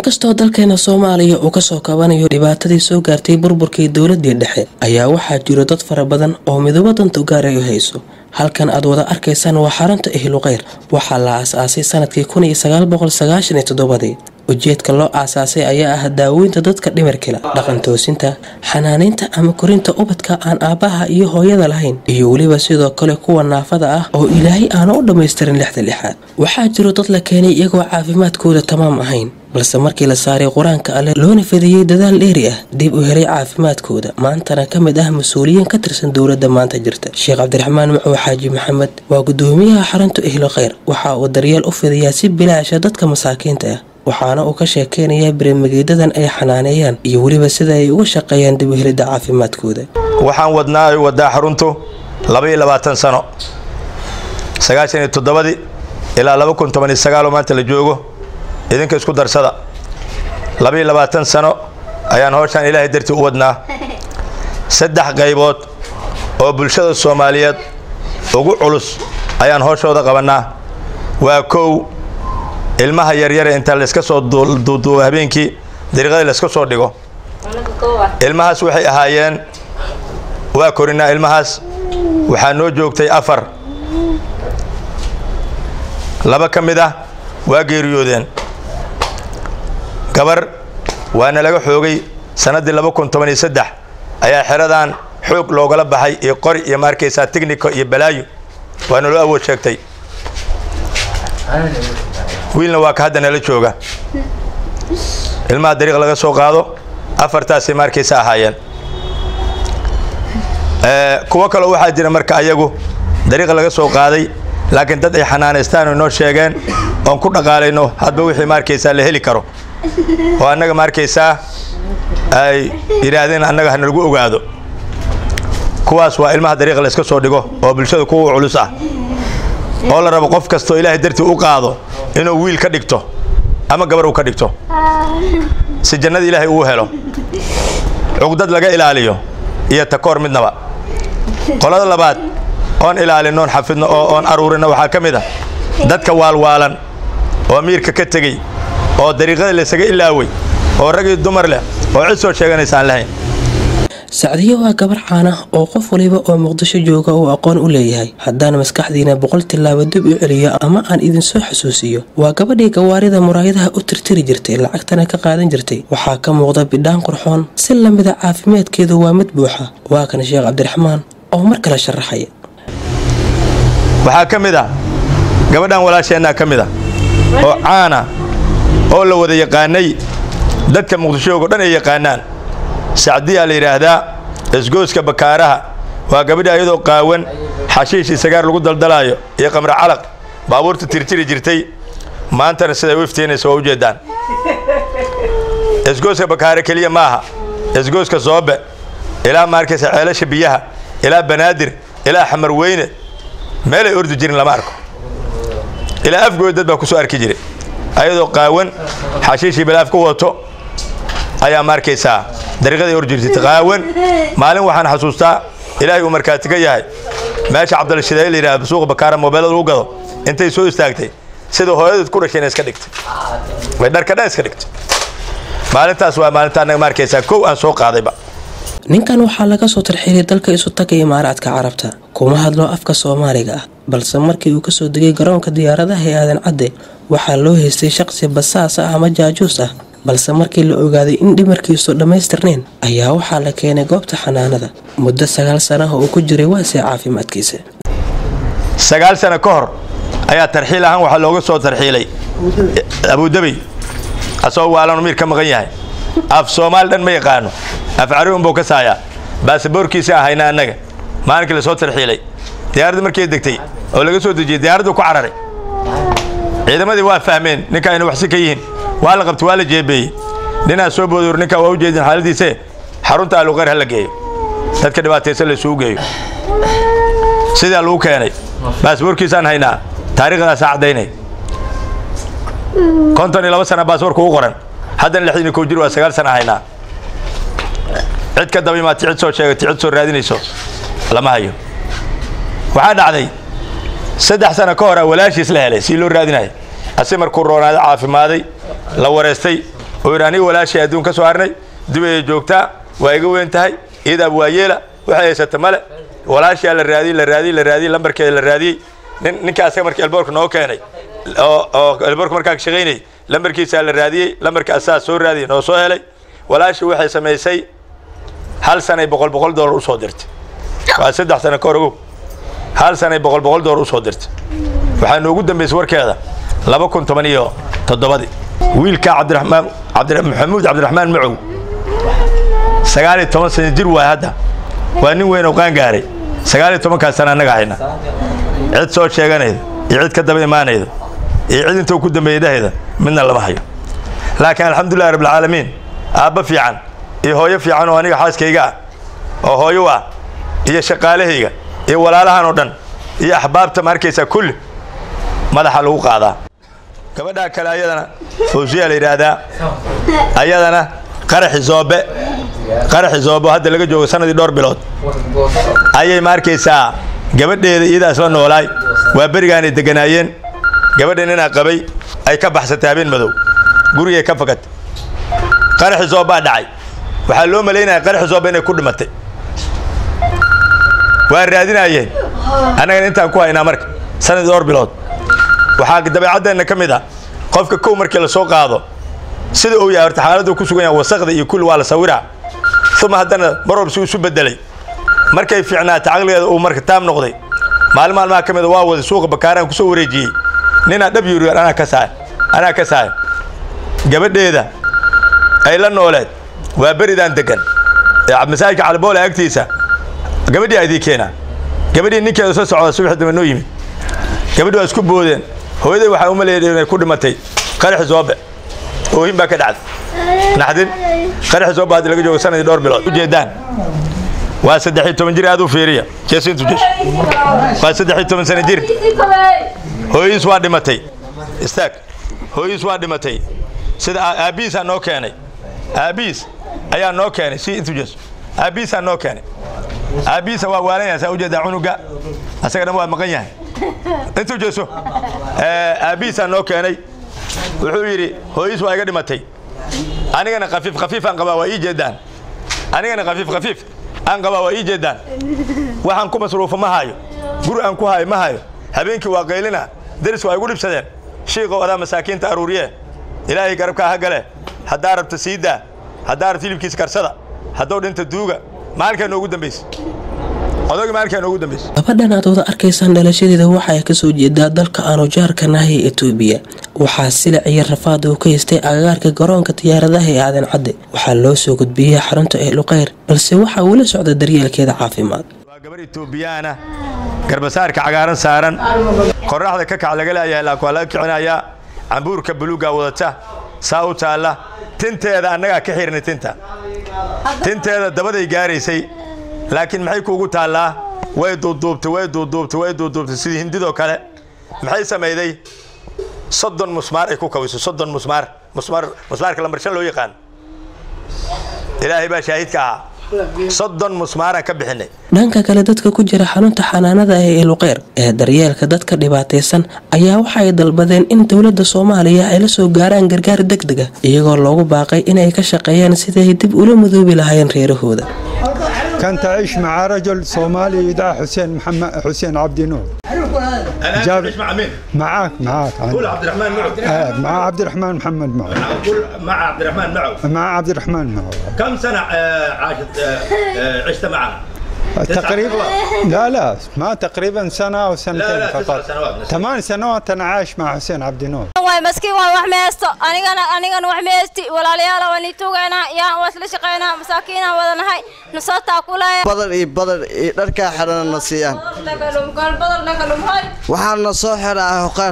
inkastoo dalkeena soomaaliya uu kasoo kabanayo dhibaatadii soo gaartay burburkii dowladii dhexe ayaa waxaa jiro dad fara badan oo midoobo danta gaara ay hayso halkan aad wada arkaysaan waa xarunta ehlukheyr waxaa la aas-aasay sanadkii kun iyo sagaal boqol sagaashan iyo toddobadii ujeedka loo aasaasay ayaa ah daaweynta dadka dhimirkila dhaqan toosinta xanaanaynta ama korinta ubadka aan aabbaha iyo hooyada lahayn iyo weliba sidoo kale kuwa naafada ah oo ilaahay aana u dhammaystirin lixda lixaad waxaa jiro dad la keenay iyagoo caafimaadkooda tamaam ahayn balse markii la saaray qur-aanka alleh loona fidiyey dadaal dheeri ah dib u helay caafimaadkooda maantana ka mid ah mas-uuliyiin ka tirsan dowladda maanta jirta sheekh cabdiraxmaan macow xaaji maxamed waa gudoomiyaha xarunta ehlo kheyr waxa uu daryeel u fidiyaa si bilaasha dadka masaakiinta ah waxaana uu ka sheekeynayaa baremageedadan ay xanaaneeyaan iyo weliba sida ay uga shaqeeyaan dib u helidda caafimaadkooda waxaan wadnaa ay wadaa xaruntu labaiyo labaatan sano sagaashan iyo toddobadii ilaa laba kun toban iyo sagaaloo maanta la joogo idinka isku darsada labaiyo labaatan sano ayaan howshaan ilaahay dartii u wadnaa saddex qaybood oo bulshada soomaaliyeed ugu culus ayaan howshooda qabannaa waa kow ilmaha yaryare inta layska soo duuduubo habeenkii dariiqadii layska soo dhigo ilmahaas waxay ahaayeen waa korinaa ilmahaas waxaa noo joogtay afar laba ka mid ah waa geeriyoodeen gabar waana laga xoogay sannaddii laba kun toban iyo saddex ayaa xeradan xoog loogala baxay iyo qori iyo ma arkaysaa tignika iyo balaayo waana loo awood sheegtay wiilna waa ka hadda nala jooga ilmaha dariiq laga soo qaado afartaasay ma arkaysa ahaayeen kuwo kaloo waxaa jira marka ayagu dariiqa laga soo qaaday laakiin dad ay xanaanaystaan oo noo sheegeen oon ku dhaqaalayno hadba wixii ma arkaysaa la heli karo oo annaga ma arkaysaa ay yidhaahdeen annaga hanalagu ogaado kuwaas waa ilmaha dariiqa layska soo dhigo oo bulshada kuwa culus ah oo la rabo qof kastoo ilaahay dartii u qaado inuu wiil ka dhigto ama gabar uu ka dhigto si jannada ilaahay uu helo cugdad laga ilaaliyo iyo takoor midnaba qolada labaad oon ilaalino oon xafidno oo oon aruurino waxaa ka mid ah dadka waalwaalan oo miirka ka tegey oo dariiqada laysaga ilaaway oo rag iyo dumar leh oo cid soo sheeganaysa aan lahayn sacdiyo waa gabar caana oo qof waliba oo muqdisho jooga uu aqoon u leeyahay haddaan maskaxdiina boqol tillaabo dib u celiyo ama aan idinsoo xasuusiyo waa gabadhii gawaarida muraayadaha u tirtiri jirtay lacagtana ka qaadan jirtay waxaa ka muuqda bidhaan qurxoon si lamida caafimaadkeedu waa mid buuxa waa kan sheekh cabdiraxmaan oo mar kale sharaxaya waxaa ka mid ah gabadhan walaasheennaa ka mid ah oo caana oo la wada yaqaanay dadka muqdishoogo dhan ay yaqaanaan sacdiyaa la yidhaahdaa isgooska bakaaraha waa gabadhi ayadoo qaawan xashiish isagaar lagu daldalaayo iyo qamre calaq baabuurta tirtiri jirtay maantana siday u iftiinaysa waa ujeeddaan isgooska bakaare keliya maaha isgooska soobe ilaa maarkaysa ceelasha biyaha ilaa banaadir ilaa xamar weyne meelay ordi jirin lama arko ilaa afgooda dad baa ku soo arki jiray ayadoo qaawan xashiishii balaaf ku wato ayaa ma arkaysaa dariiqaday or jirtay qaawan maalin waxaan xasuustaa ilaahay uu markaati ka yahay meesha cabdilshidaay la yidhahda suuqa bakaara moobeelada lagu gado intay soo istaagtay sida hooyadeed ku dhashayna iska dhigtay way dharka dhan iska dhigtay maalintaas waa maalinta annaga ma arkaysaa kow aan soo qaadayba ninkan waxaa laga soo tarxiilay dalka isu taga imaaraadka carabta kuma hadlo afka soomaaliga ah balse markii uu kasoo degay garoonka diyaaradaha ee aadan cadde waxaa loo haystay shaqsi basaas ah ama jaajuus ah balse markii la ogaaday in dhimarkiisu dhammaystirnayn ayaa waxaa la keenay goobta xanaanada muddo sagaal sanaha uu ku jiray waasee caafimaadkiisa sagaal sano ka hor ayaa tarxiil ahaan waxaa looga soo tarxiilay abudabey asagoo waalanu miir ka maqan yahay af soomaali dhan ma yaqaano af cari unbuu ka saayaa baasaboorkiisa ahayna annaga maalinkii la soo tarxiilay diyaaradda markay degtay oo laga soo dejiyey diyaaraddu ku cararay ciidamadii waa fahmeen ninka ayna waxsi ka yihiin waa la qabtay waa la jeebeeyey ninaa soo boodur ninkaa waa u jeedin xaaladiise xarunta aluqeyr ha la geeyo dadka dhibaataysan laysugu geeyo sidaa lagu keenay baasaboorkiisaan haynaa taariikhdaasaa caddaynay konton iyo laba sana baasaboorka u qoran haddana lixdan iyo kow jir waa sagaal sana haynaa cid ka daba imaatay cid soo sheegatay cid soo raadinayso lama hayo waxaa dhacday saddex sano ka hora walaashiis la helay si loo raadinayo asi markuu roonaaday caafimaaday la wareystay oo yidhi aniga walaashay adduun ka soo harnay dubayay joogtaa waa iga weyn tahay iidaab waa yeela waxay haysata male walaashaa la raadiyey la raadiyey la raadiyey lambarkeeda la raadiyey nin ninka asaga markii elboorka noo keenay oo oo elboorka markaa ka shaqaynayay lambarkiisaa la raadiyey lambarka asaa soo raadiyey noo soo helay walaasha waxay samaysay hal sanay boqol boqol dollar usoo dirtay waa saddex sano ka hor ogow hal sanay boqol boqol dollar usoo dirtay waxaa noogu dambaysay warkeeda laba kun toban iyo toddobadii wiilkaa cabdiraxmaan cabdi maxamuud cabdiraxmaan macow sagaal iyo toban sano jir waay hadda waa nin weyn oo qaan gaaray sagaal iyo tobankaas sana annaga hayna cid soo sheeganayda iyo cid ka daba imaanayda iyo cid intuu ku dambeeyey dhahayda midna lama hayo laakiin alxamdulillahi rabbilcaalamiin aabba fiican iyo hooyo fiican oo aniga xaaskayga ah oo hooyo ah iyo shaqaalahayga iyo walaalahan oo dhan iyo axbaabta ma arkaysaa kulli madaxa lagu qaadaa gabadhaa kale ayadana fawsiya la yidhaahdaa ayadana qaraxi zoobe qaraxi zoobe hadda laga joogo sanadii dhowr bilood ayay ma arkaysaa gabadheeda iyadaa isla noolaay waa berigaanay deganaayeen gabadha ninaa qabay ay ka baxsatay habeen madow gurigay ka fagatay qaraxi zoobbaa dhacay waxaa loo malaynaya qaraxi zoobe inay ku dhimatay waa raadinaayeen annagana intaan ku haynaa marka sanadii dhowr bilood waxaa dabeecaddeenna ka mid ah qofka kow markii la soo qaado sida uu yahay horta xaaladdu ku sugan yahay wasaqda iyo kulli waa la sawiraa uma haddana marwab si isu bedelay markay fiicnaatay caqligeeda uu marka taam noqday maalin maalmaha ka mida waa waday suuqa bakaaraan kusoo wareejiyey ninaa dhab yuri anaa ka saay anaa ka saay gabadheeda ay la nooleed waa beridaan degan ee masaajidka caliboole agtiisa gabadhii aydii keenaa gabadhii ninkeeda soo socda subax dambe noo yimid gabadhi waa isku boodeen hooyaday waxaa u maleeyay inay ku dhimatay qaraxi zoobe oohin baa ka dhacday naxdin qaraxi zoobe hadda laga joogo sanadii dhowr bilood ujeedaan waa saddex iyo toban jir aad u fiiriya jeesintu jesh waa saddex iyo toban sano jir hooyadiis waa dhimatay istaag hooyadiis waa dhimatay sida aabbihiisaa noo keenay aabbihiis ayaa noo keenay si intu jees aabbihiisaa noo keenay aabbihiisa waa waalan yahay saa ujeedaa cunuga asaga dhan waa maqan yahay intuu jeeso aabbihiisaa noo keenay wuxuu yidhi hooyadiis waa iga dhimatay anigana khafiif khafiif aan qabaa waa ii jeedaan anigana khafiif khafiif aan qabaa waa ii jeedaan waxaan ku masruufo ma hayo guri aan ku hayo ma hayo habeenkii waa qaylina deris waa igu dhibsadeen shiiqow adaa masaakiinta aruuriye ilaahay garabkaa ha gale haddaa rabta siidaa haddaa rabta hilibkiisa karsada hadduu dhinta duuga maalinkaa noogu dambaysa odayga maalinkaa noogu dambaysa gabadhan aad wada arkaysaan dhalashadeeda waxa ay kasoo jeedaa dalka aanu jaarka nahay ee etoobiya waxaa silic iyo rafaad uu ka haystay agagaarka garoonka diyaaradaha ee aadan cadde waxaa loo soo gudbiyey xarunta ehluqeyr balse waxaa weli socda daryeelkeeda caafimaad waa gabar etoobiyaana garbasaarka cagaaran saaran qorraxda ka kac laga leeyahay laakiin waa laga kicinayaa cambuurka buluuggaa wadata saa u taalla tinteeda annagaa ka xirnay tinta tinteeda dabaday gaaraysay laakiin maxay kuugu taallaa way duuduubtay way duuduubtay way duuduubtay sidii hindidoo kale maxay samayday soddon musmaar ay ku kawiso soddon musmaar musmaar musmaarka lambar shan loo yaqaan ilaahay baa shaahidka ahaa soddon musmaaraan ka bixinay dhanka kale dadka ku jira xarunta xanaanada ee eluqeyr ee daryeelka dadka dhibaataysan ayaa waxa ay dalbadeen in dowladda soomaaliya ay la soo gaaraan gargaar deg deg ah iyagoo loogu baaqay inay ka shaqeeyaan siday dib ula madoobi lahaayeen reerahooda كنت أعيش مع رجل صومالي يدعى حسين محمد حسين عبد نور أنا جاب- أعيش مع مين؟ معاك معاك قول عبد الرحمن معه آه، مع عبد الرحمن محمد معه قول مع عبد الرحمن معه مع عبد الرحمن معه كم سنة آه، عاشت آه، آه، عشت معنا؟ تسع تقريبا سنوات. لا لا ما تقريبا سنة أو سنتين لا، تسع فقط سنوات. ثمان سنوات أنا عايش مع حسين عبد نور waay maskiin waay wax meesto anigana anigana wax meesti walaalayaal waan ii tuugaynaa yaa waa isla shaqaynaa masaakiinaan wadanahay nusootaa kulaya badar iyo badar iyo dharkaa xidhana na siiyaan badal nagalumhay waxaana soo xiraa hoqaar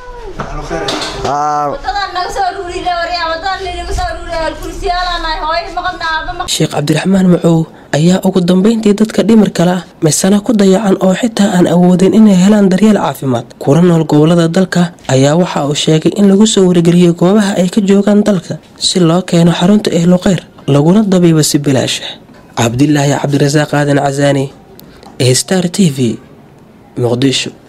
Aa, wadadaan naga soo ruuriyle waryaa wadadaan ninaga soo ruuriya alkurisiyaalanahay hooyo maqabna aaba maqab sheekh cabdiraxmaan macow ayaa ugu dambeyntii dadka dhimirka lah misana ku dayacan oo xitaa aan awoodin inay helaan daryeel caafimaad kula nool gobolada dalka ayaa waxa uu sheegay in lagu soo wargeliyey goobaha ay ka joogaan dalka si loo keeno xarunta ehluqeyr laguna dabiibo si bilaasha cabdilaahi cabdirasaaq aadan casaani ee star t v muqdisho